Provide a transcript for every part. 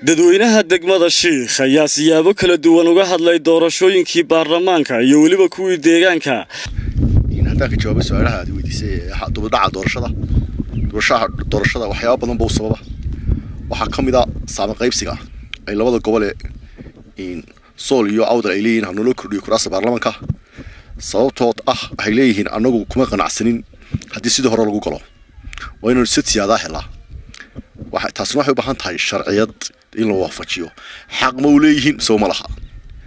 dadweynaha degmada shiikh ayaa siyaabo kala duwan uga hadlay doorashooyinkii baarlamaanka iyo weliba kuwii deegaanka haddaan ka jawaabay su-aalaha aad weydiisay dubadhaca doorashada dubashaha doorashada waxyaaba badan buu sababa waxaa ka mid a saama qaybsiga ay labada gobole sool iyo awdal ay leeyihiin hanaloo kordhiyo kuraasta baarlamaanka sababtood ah waxay leeyihiin annagu kuma qanacsanin haddii sidii hore lagu galo waa inaynu sid siyaadaa helaa taasina waxay u baahan tahay sharciyad in la waafajiyo xaq ma u leeyihiin mise ma laha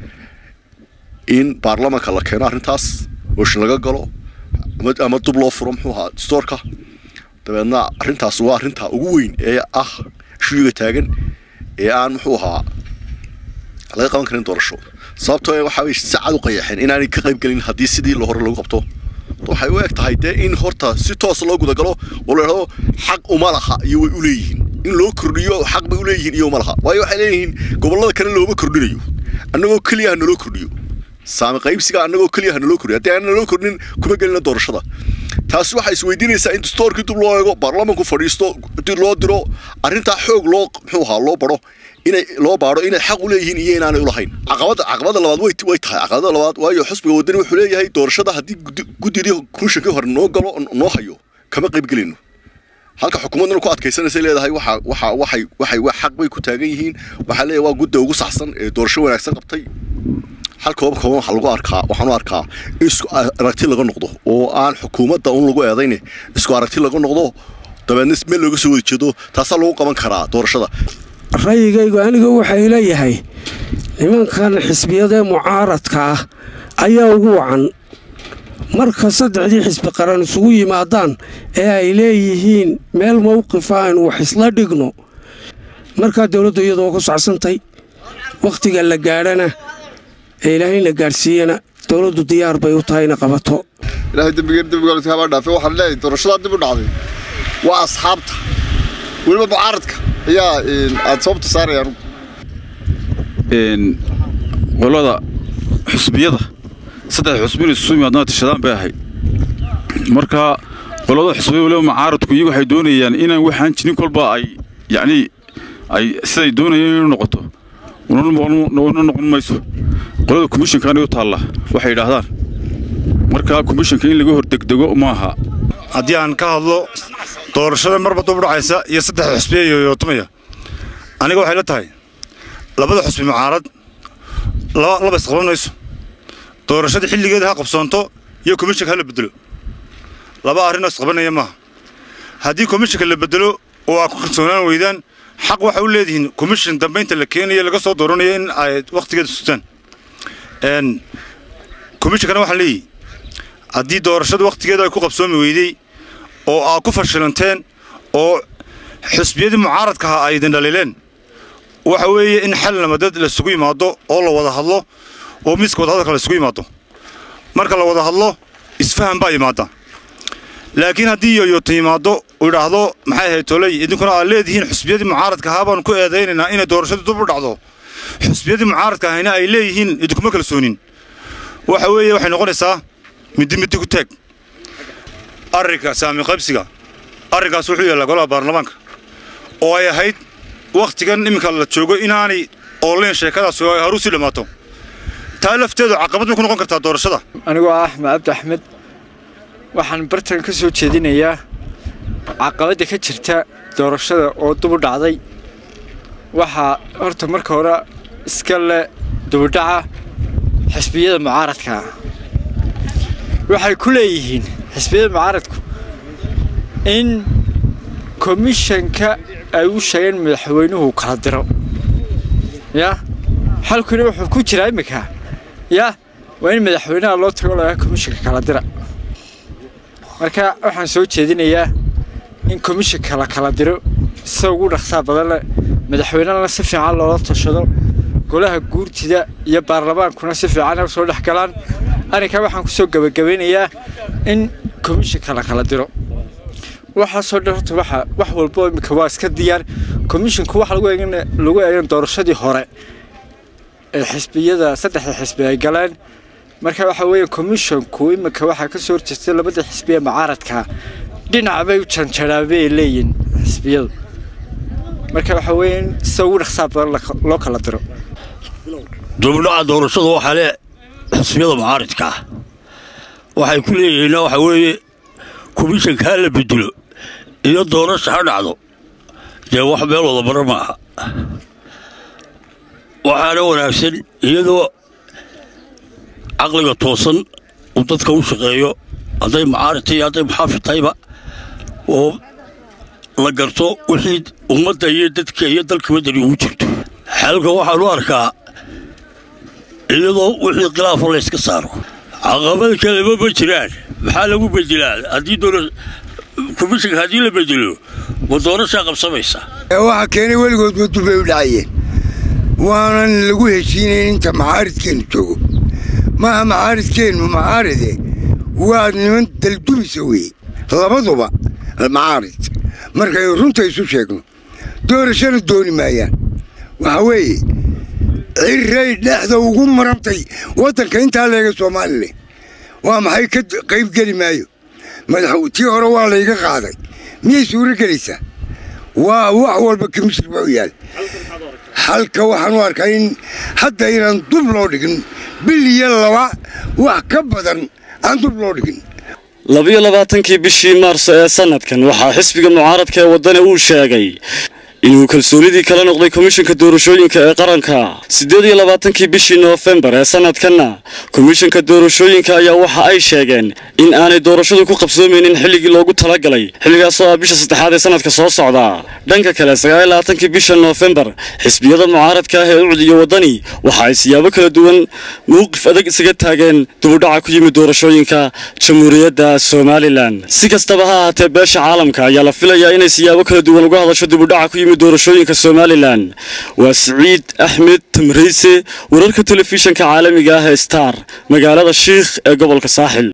in baarlamaanka la keeno arrintaas ooshin laga galo ama dub loo furo muxuu ahaa stoorka dabeedna arrintaas waa arrinta ugu weyn ee ah shuyiga taagan ee aan muxuu ahaa laga qaban karin doorasho sababtoo waxa way si cad u qayaxeen inaanay ka qayb gelin haddii sidii hore lagu qabto waxay u eg tahay dee in horta si toos loo gudagalo oo la idhahdo xaq uma laha iyo way u leeyihiin in loo kordhiyo xaq bay u leeyihiin iyo uma laha waayo waxay leeyihiin gobollada kale looma kordhinayo annagoo keliya ha naloo kordhiyo saami qaybsiga annagoo keliya ha naloo kordhiyo haddii aan naloo kordhin kuma gelina doorashada taasi waxay isweydiinaysaa in dastoorkii dib loo eego baarlamaanku fadhiisto dib loo diro arrintaa xoog loo muxuu ahaa loo baro inay loo baadho inay xaq u leeyihiin iyo inaanay ulahayn caqabada caqabada labaad way way tahay caqabada labaad waayo xusbiga wadani wuxuu leeyahay doorashada haddii guddidii komishankii hore noo galo noo hayo kama qayb gelayno halka xukuumaddana ku adkaysanaysa leedahay waxa waxa waxay waxay xaq bay ku taagan yihiin waxaa leeyahay waa gudda ugu saxsan ee doorasho wanaagsan qabtay halka kooban kooban waxaa lagu arkaa waxaan u arkaa in isku aragti laga noqdo oo aan xukuumadda un lagu eedayne isku aragti laga noqdo dabeedna meel looga soo wada jeedo taasaa lagu qaban karaa doorashada ra'yigaygu aniga waxay leeyahay nimankan xisbiyadee mucaaradka ah ayaa ugu wacan marka saddexdii xisbi qaran isugu yimaadaan ee ay leeyihiin meel mowqifa aynu wax isla dhigno markaa dowladdu iyadoo ku sacsantay wakhtiga la gaadhana ee ilaahayna gaadhsiiyana dowladdu diyaar bay u tahay ina qabato ilaahay dembigeen dembigoolka habaa dhaafay waxaan leeyahay doorashadaa dib u dhacday waa asxaabta weliba mucaaradka ayaa aada sababta saarayaan qolada xusbiyada saddex xusbin isu yimaadna tashadaan bay ahayd marka qolada xusbiya waliba mucaaradku iyagu waxay doonayaan inaan waxaan jirin kolba ay yacnii ay siday doonayeen inuu noqoto una noqon mayso qolada komishankaana u taalla waxay yidhaahdaan marka komishanka in laga hordegdego maaha haddii aan ka hadlo doorashada marba dub dhacaysa iyo saddex xusbiya iyo yootumaya aniga waxay la tahay labada xusbi mucaarad laba isqaban mayso doorashada xilligeeda ha qabsoonto iyo komishanka ha la bedelo laba arrinoo isqabanaya maaha haddii komishanka la bedelo oo aad ku kalsoonaan weydaan xaq waxay u leedihiin komishan dambaynta la keenayo laga soo dooranayo in ay wakhtigeeda sutaan komishankana waxaan leeyihi haddii doorashada wakhtigeeda ay ku qabsoomi weydey oo aad ku fashilanteen oo xusbiyadii mucaaradka ahaa ay idin dhaliileen waxa weeye in xal namadad laisugu yimaado oo la wada hadlo oo miiska wadahadalka la isugu yimaado marka la wada hadlo isfahan baa yimaada laakiin haddii yoyoota yimaado uu idhaahdo maxay ahayd toley idinkuna aad leedihiin xusbiyadii mucaaradka ahaa baanu ku eedaynaynaa inay doorashadu dub u dhacdo xusbiyadii mucaaradka ahayna ay leeyihiin idinkuma kalsoonin waxa weeye waxay noqonaysaa middi middi ku taag arrinka saami qaybsiga arrinkaas wuxuu yaallaa golaha baarlamaanka oo ay ahayd wakhtigan iminka la joogo inaanay ooleen sheekadaas ay haruu sii dhammaato taa lafteedu caqabad bay ku noqon kartaa doorashada anigoo ah axmed cabdi axmed waxaan bartan ka soo jeedinayaa caqabadda ka jirta doorashada oo dubu dhacday waxaa horta marka hore iska le dubudhaca xisbiyada mucaaradka waxay ku leeyihiin xisbiyada mucaaradku in komishanka ay u sheegeen madaxweynuhu kala diro yaa xalkuna wuxuu ku jiraa imminka yaa waa in madaxweynaha loo tago lagaa komishanka kala dira marka waxaan soo jeedinayaa in komishanka la kala diro sida ugu dhaqsaa badanle madaxweynena si fiican loola tashado golaha guurtida iyo baarlamaankuna si fiican u soo dhex galaan arrinkaa waxaan ku soo gebagabaynayaa in komishanka la kala diro waxaasoo dhan horta waxa wax walbo imika waa iska diyaar komishanku waxa lagu eegan lagu eegan doorashadii hore ee xisbiyada saddexda xisbi ay galeen marka waxa weeye komishanku imika waxaa ka soo horjeestay labada xisbiya mucaaradka dhinac bay u janjaraan bay leeyihin xisbiyadu marka waxa weeye in sida ugu dhaqsaha badan loo kala diro dubdhaca doorashada waxaa le xisbiyada mucaaridka ah waxay ku leeyihiinna waxa weeye komishanka ha la bedelo iyo doorasha ha dhacdo dee wax meel wada mara ma aha waxaana wanaagsan iyadoo caqliga toosan uu dadka u shaqeeyo hadday mucaaridta iyo hadday muxaafid tahayba oo la garto wixii ummadda iyo dadka iyo dalka wadani ugu jirto xalka waxaan u arkaa iyadoo wixii khilaafo layska saaro caqabada kaleba ma jiraan maxaa lagu bedelaa haddii komishanka haddii la bedelo ma doorashaa qabsamaysa waxaa keenay weligood madu bay u dhacayeen waanan lagu heshiinayn inta macaaridkeennu joogo maaha macaaridkeennu macaaride waa niman daldumisa weeye labaduba macaarid markaynu runta isu sheegno doorashana dooni maayaan waxaa weeye cirray dhexda ugu marantay waddanka intaa leega soomaalile waa maxay ka qaybgeli maayo madax tii hore waa layga qaaday miyay suuro gelaysaa waa wax walba kamishir baa u yaal halka waxaan u arkaa in hadda inaan dub loo dhigin bil iyo laba wax ka badan aan dub loo dhigin labiyo labaatankii bishii maarso ee sanadkan waxaa xisbiga mucaaradka ee waddani uu sheegay inuu kalsoonidii kala noqday komishanka doorashooyinka ee qaranka siddeed iyo labaatankii bishii noofembar ee sanadkanna komishanka doorashooyinka ayaa waxa ay sheegeen in aanay doorashadu ku qabsoomaynin xilligii loogu talagalay xilligaasoo ah bisha saddexaad ee sanadka soo socda dhanka kale sagaal iyo labaatankii bisha noofembar xisbiyada mucaaradka ah ee ucud iyo waddani waxa ay siyaabo kala duwan mowqif adag isaga taageen dubudhaca ku yimid doorashooyinka jamhuuriyadda somalilan si kastaba ha ahaatee beesha caalamka ayaa la filayaa inay siyaabo kala duwan uga hadasho dibudhaca ku yimid doorashooyinka somalilan waa siciid axmed tamrayse wararka telefishanka caalamiga ah ee star magaalada shiikh ee gobolka saaxil